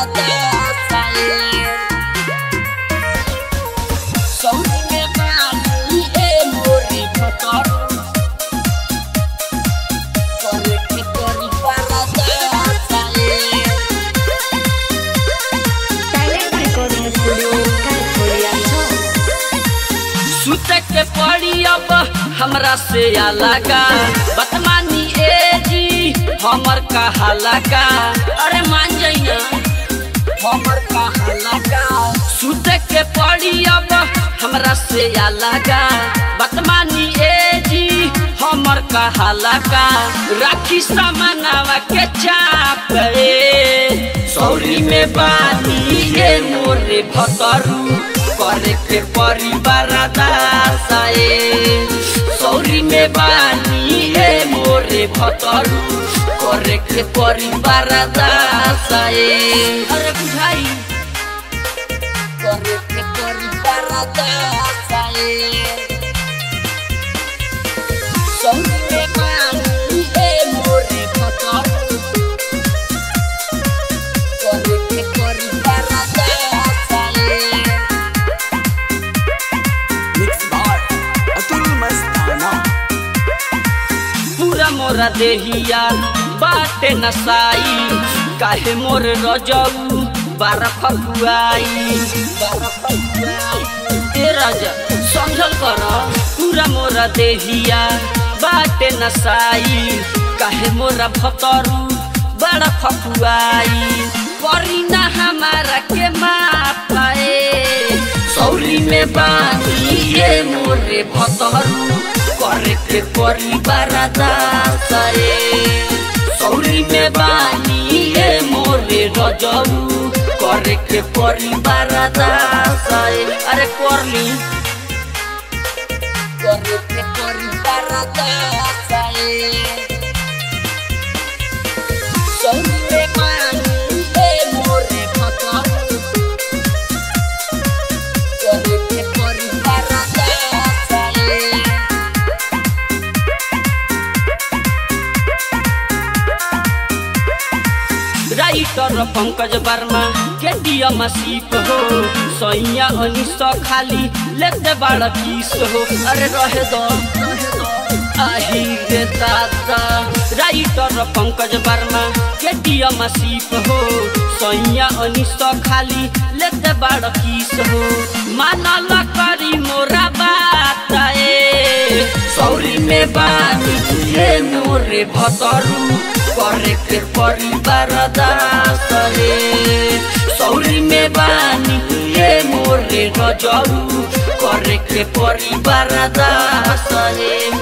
Talent Recording Studio, California. सुते के पड़ी अब हमरा से अलगा बतमानी ए जी हमर कहा लगा अरे मान जाइना हमर कहा लगा सुते के पड़ी अब हमरा से अलगा बतमानी ए जी हमर कहा लगा राखी सामनावा के चाप ए सौरी में बानी ए मोरे भतरू करे के परिवार दासाए सौरी में बानी ए मोरे भतरू करे के परिवार दासाए अरे बुझाई करे के परिवार दासाए सौरी में बानी ए मोरे भतरू करे के परिवार दासाए Mixed by Atul Mastana. पूरा मोरा देहिया बाटे नसाई काहे मोर रजऊ बारा फकुआई ए राजा समझल कर पूरा मोरा देहिया बाटे नसाई काहे मोरा भतरू बड़ा फकुआई करी ना हमारा के मापाए सौरी में बानी ये मोरे भतरू करे के परिवार दासाए सौरी में बानी ये मोरे रजऊ करे के परिवार दासाए अरे करली करे के परिवार दासाए सौरी में बानी ये मोरे भतरू करे के परिवार दासाए राइटर पंकज वर्मा के दिया मसीप हो सैया अनिस खाली लेते बड़ा किस हो अरे रहे दो आही रे दादा राइटर पंकज वर्मा के दिया मसीप हो सैया अनिस खाली लेते बड़ा किस हो मानल करी मोरा बात ए सौरी में बानी ये मोरे भतरू करे के परिवार दास रे सौरी में बानी ये मोरे नजरू करे के परिवार दास रे